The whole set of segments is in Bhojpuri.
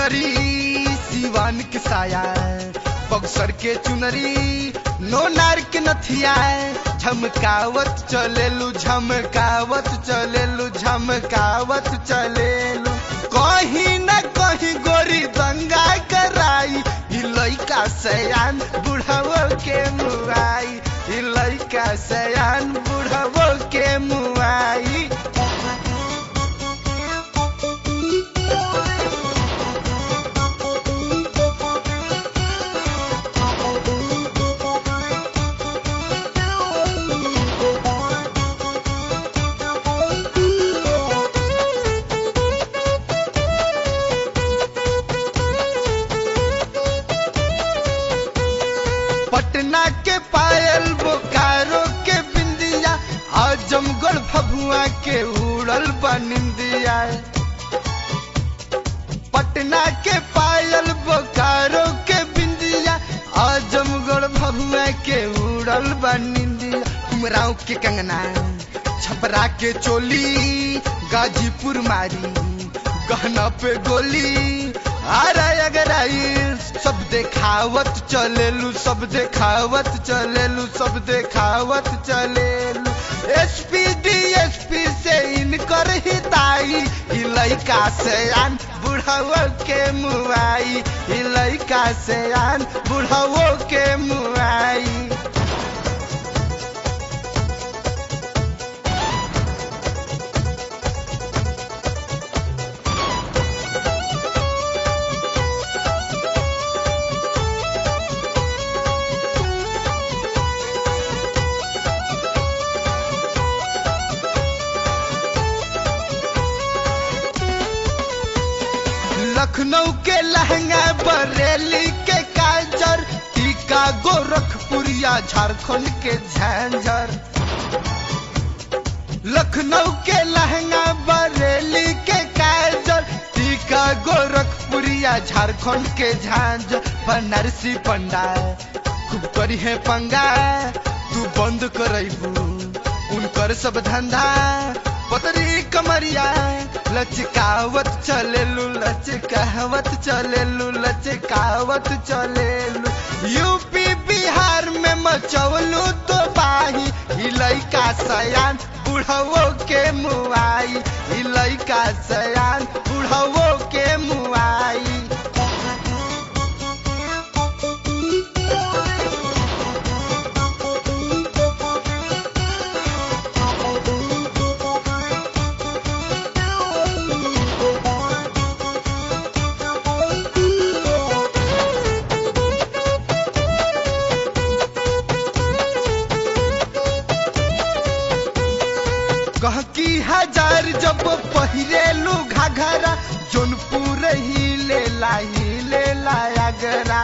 चुनरी सिवान के साया बक्सर के चुनरी नो नार के नथिया झमकावत चलेलू झमकावत चलेलू झमकावत चलेलू कहीं न कहीं गोरी दंगा कराई ई लइका सयान बुढ़ावो के मुआई ई लइका सयान बुढ़ावो के मुआई पटना के पायल बोकारो के बिंदिया आजमगढ़ भभुआ के उड़ल बनिंदिया पटना के पायल बोकारो के बिंदिया आजमगढ़ भभुआ के उड़ल बनिंदिया उमराव के कंगना छपरा के चोली गाजीपुर मारी गहना पे गोली आरा अगर आई सब देखावत चलेलू सब देखावत चलेलू सब देखावत चलेलू एसपी डीएसपी से इनकर हिताई ई लइका से आन बुढ़ावो के मुआई ई लइका से आन बुढ़ावो के मुआई लखनऊ के लहंगा बरेली के काजर टीका गोरखपुरिया झारखंड के झांझर लखनऊ के लहंगा बरेली के काजर टीका गोरखपुरिया झारखंड के झांझर बनारसी पंडा खूब करी है पंगा तू बंद करबू उनकर सब धंधा पतरी कमरिया लचकावत चलेलू लचकावत चलेलू लचकावत चलेलू यूपी बिहार में मचौलू तो बाही ई लइका सयान बुढ़वो के मुआई ई लइका सयान बुढ़वो के मुआई गहकी हजार जब पहिरेलू घाघरा जोनपुर ही ले लाई ले लायागरा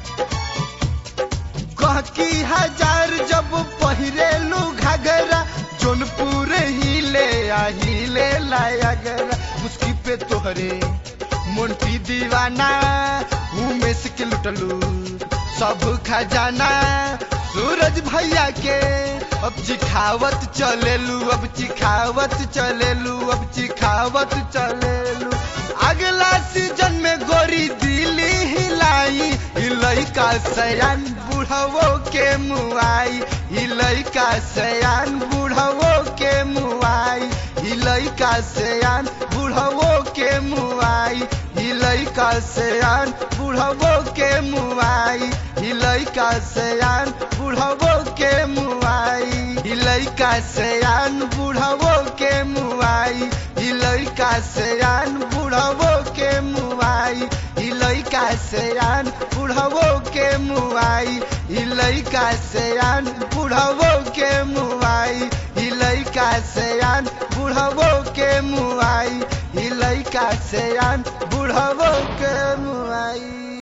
गहकी हजार जब पहिरेलू घाघरा जोनपुर ही ले आई ले लायागरा मुस्की पे तोहरे मोंटी दीवाना उमेश के लुटलू सब खजाना सूरज भैया के अब चिखावत चलेलू अब चिखावत चलेलू अब चिखावत चलेलू अगला सीजन में गोरी दिल्ली हिलाई ई लइका सयान बुढ़वो के मुआई ई लइका सयान बुढ़वो के मुआई ई लइका सयान बुढ़वो के मुआई ई लइका सयान बुढ़वो के मुआई ई लइका सयान बुढ़वो के मुआई ई लइका सयान बुढ़वो के मुआई ई लइका सयान बुढ़वो के मुआई ई लइका सयान बुढ़वो के मुआई ई लइका सयान बुढ़वो के मुआई ई लइका सयान बुढ़वो के मुआई ई लइका सयान बुढ़वो के मुआई